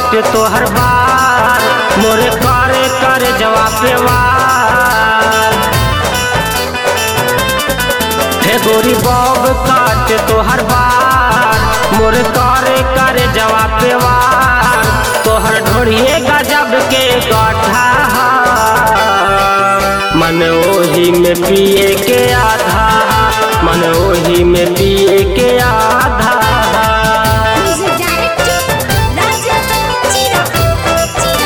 काट तोहर बार मोरे करे करे जवाब वार हे गोरी बॉब काट तोहर बार मोरे करे करे जवाब वार तोहर ढोड़िए गजब के गठा मन ओही में पिए के आधा मन ओही में पिए के आधा Music director, Raja Chira.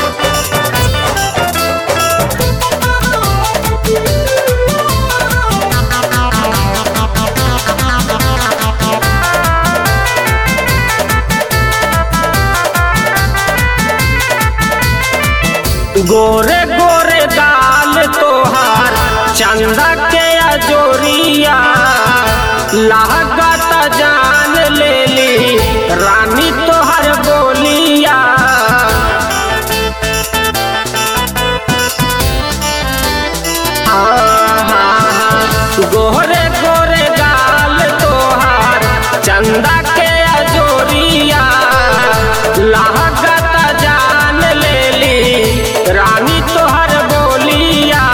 गोरे गोरे गाल तोहार चंदा के अजोरिया लागत जान लेली रानी तोहर बोलिया गोरे गोरे गाल तोहार चंदा के अजोरिया लागत जान लेली रानी तोहर बोलिया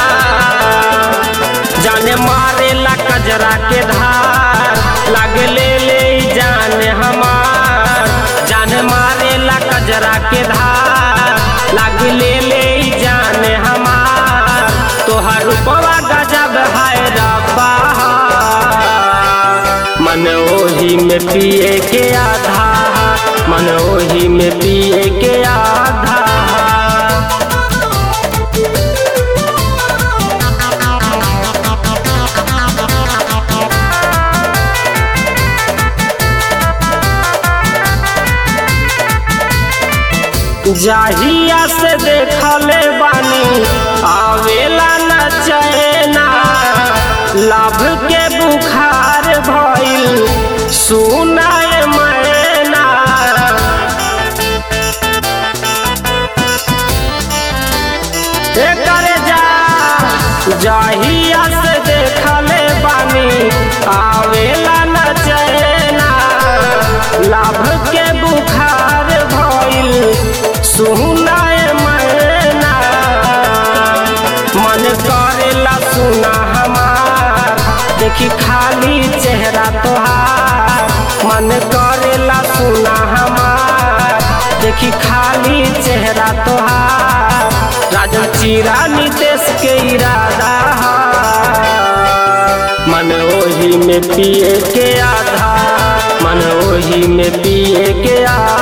जाने मारे ला कजरा के धार लाग ले ले जान हमार जान मारे ला कजरा के धार लाग ले ले जान हमार तोहर रूपवा गजब है रब्बा मन ओही में पिए के आधा मन ओही में पिए के आधा जाहिया से देखले बानी आवेला न चैना लाभ के बुखार भइल सुनाए मैना करे जा जाहिया से देखले बानी आवेला न चैना लाभ के बुखार भइल सुनाए मैना मन करेला सुना हमार देखी खाली चेहरा तोहार मन करेला सुना हमार देखी खाली चेहरा तोहार राजन चीरा नितेश के इरादा हा। मन ओही में पिए के आधा मन ओही में पिए के आधा